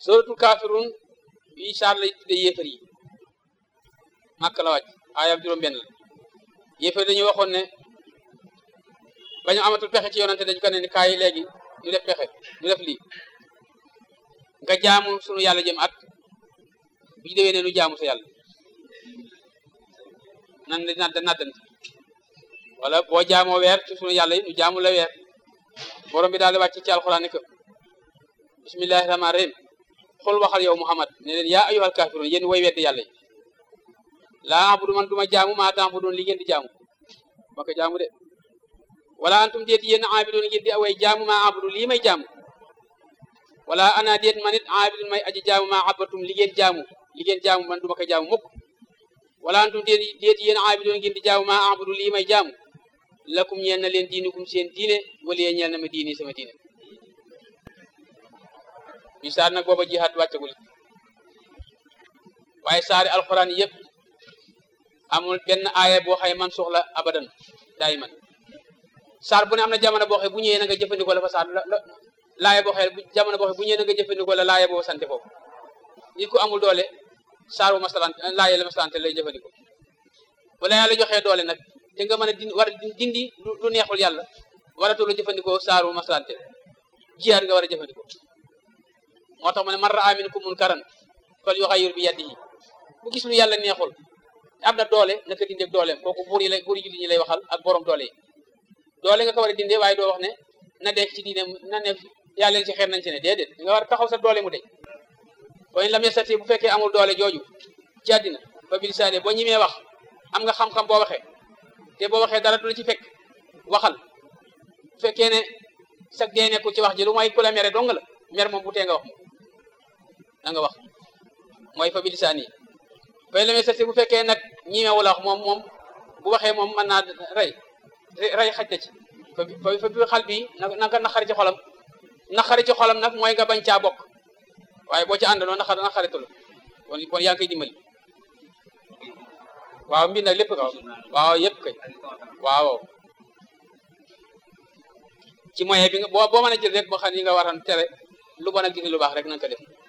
suratul kafirun yi saar lay tudde yéefar yi màkk la wàcc aayam juróom benn la yéefar dañuy waxoon ne ba ñu amatul pexe ci yonante dañu ko ne ni kaay léegi ñu def pexe ñu def lii nga jaamu sunu yàlla jëm at bu ñu déwee ne nu jaamu sa yàlla nan di nadd naddante wala boo jaamoo weer ci sunu yàlla yi nu jaamu la weer borom bi daal di wàcc ci alxuraan ni ko bismillahi rahmaani rahim xul waxal yow muhammad ne leen yaa ayyuhal kaafiruun yéen way weddi yàlla yi laa abudu man duma jaamu maa ta'buduun li ngeen di jaamu ma ko jaamu de wala antum déet yéen aabiduun ngeen di away jaamu maa abudu lii may jaamu wala ana déet man it aabidun may aji jaamu maa abatum li ngeen jaamu li ngeen jaamu man duma ko jaamu mukk wala antum déet déet yéen aabiduun ngeen di jaamu maa abudu lii may jaamu lakum ñeel na leen diinukum seen diine wala yee ñeel na ma diini sama diine bi saar nag booba jihaat wàccagul waaye saari alxuraan yëpp amul benn aaya boo xëy man soxla abadan daay man saar bu ne am na jamono boo xëy bu ñëwee na nga jëfandikoo la fa saar la laaya boo xëy jamono boo xëy bu ñëwee na nga jëfandikoo la laaya boo sante foofu nit ku amul doole saar bu masalante laaya la masalante lay jëfandikoo wala yàlla joxee doole nag te nga mën a dindi war a dindi lu neexul yàlla waratoo la jëfandikoo saaru masalante jihaat nga war a jëfandikoo moo tax mu ne man raa minkum munkaran fal yughayyir bi yadihi bu gis lu yàlla neexul am na doole naka dindeeg dooleem kooku buur yi lay buur yi jullit ñi lay waxal ak borom doole yi doole nga ko war a dindee waaye doo wax ne na def ci diine na ne yaa leen ci xeer nañ ci ne déedéet nga war a taxaw sa doole mu deñ waaye lam yastati bu fekkee amul doole jooju ci àddina fa bilisaane boo ñimee wax am nga xam-xam boo waxee te boo waxee dara du la ci fekk waxal bu fekkee ne sag dee nekkul ci wax ji lu mooy ku la mere dong la mer moom bu tee nga wax na nga wax mooy fa bilisaan yi fay lamee sati bu fekkee nag ñimewu la wax moom moom bu waxee moom mën naa rey rey xaj na ci fa fa bi xal bi na nga naqari ci xolam naqari ci xolam nag mooy nga bañ caa bokk waaye boo ci àndandoo naqar naqaritul kon kon yaa ngi koy dimbali waaw mbir nag lépp ka waaw yëpp kay waaw ci moyen bi nga boo boo mën a jël rek boo xam ne yi nga waran tere lu bon ak gis lu baax rek na nga ko def